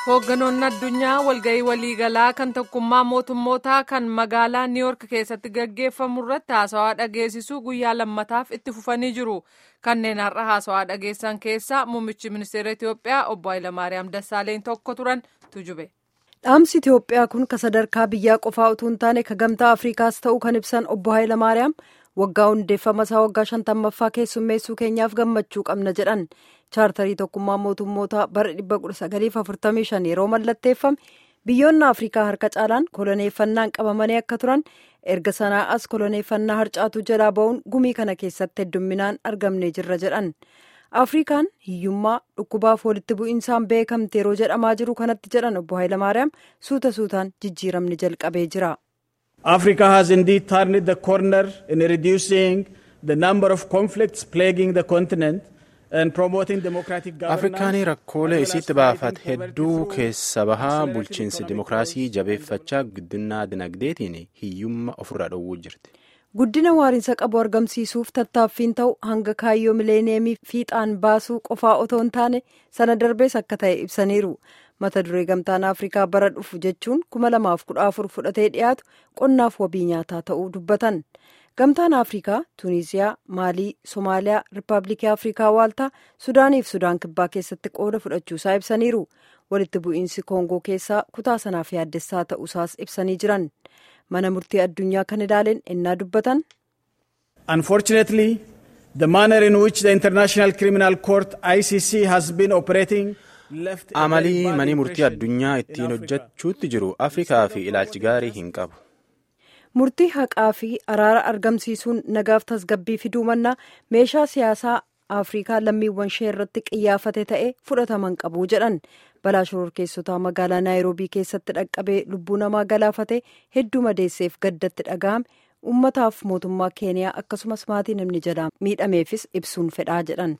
hoogganoonni addunyaa walga'ii waliigalaa kan tokkummaa mootummootaa kan magaalaa niiwork keessatti gaggeeffamu irratti haasawaa dhageessisuu guyyaa lammataaf itti fufanii jiru kanneen har'a haasawaa dhageessan keessaa muummichi ministeera itiyoophiyaa obbo Hayilamaariyaam Dassaaleen tokko turan tujube. dhaamsi itiyoophiyaa kun ka sadarkaa biyyaa qofaa utuu hin taane ka gamtaa afriikaas ta'uu kan ibsan obbo Hayilamaariyaam waggaa hundeeffama isaa waggaa shantammaffaa keessummeessuu keenyaaf gammachuu qabna jedhan chaartarii tokkummaa mootummoota bara 1945 yeroo mallatteeffame biyyoonni afrikaa harka caalaan koloneeffannaan qabamanii akka turan erga sanaa as koloneeffannaa harcaatu jalaa ba'uun gumii kana keessatti heddumminaan argamnee jirra jedhan afrikaan hiyyummaa dhukkubaaf walitti bu'insaan beekamte yeroo jedhamaa jiru kanatti jedhan obbo Hayilamaariyaam suuta suutaan jijjiiramni jalqabee jira. Africa has indeed turned the corner in reducing the number of conflicts plaguing the continent and promoting democratic governance. Afrikaan rakkoolee isitti baafate hedduu keessa bahaa bulchiinsi dimokiraasii jabeeffachaa guddina dinagdeetiin hiyyummaa ofirraa dhowwuu jirti. Guddina waariinsa qabu argamsiisuuf tattaaffiin ta'u hanga kaayyoo mileeneemii fiixaan baasuu qofaa otoo hin taane sana darbees akka ta'e ibsaniiru. mata duree gamtaan afrikaa bara dhufu jechuun 2014 fudhatee dhiyaatu qonnaaf wabii nyaataa ta'uu dubbatan gamtaan afrikaa tuuniziyaa maalii soomaaliyaa riippaabilikii afrikaa waaltaa sudaaniif sudaan kibbaa keessatti qooda fudhachuusaa ibsaniiru walitti bu'iinsi koongoo keessaa kutaa sanaaf yaaddessaa ta'uusaas ibsanii jiran mana murtii addunyaa kan ilaaleen ennaa dubbatan. unfortunately the manner in which the international criminal court icc has been operating. amalii manii murtii addunyaa ittiin hojjechuutti jiru afrikaa fi ilaalchi gaarii hin qabu. murtii haqaa fi araara argamsiisuun nagaaf tasgabbii fiduu mannaa meeshaa siyaasaa afrikaa lammiiwwan ishee irratti qiyyaafate ta'e fudhataman qabu jedhan balaa shororkeessotaa magaalaa naayiroobii keessatti dhaqqabee lubbuu namaa galaafate hedduu madeesseef gaddatti dhaga'ame ummataaf mootummaa keeniyaa akkasumas maatii namni jalaa miidhameefis ibsuun fedhaa jedhan.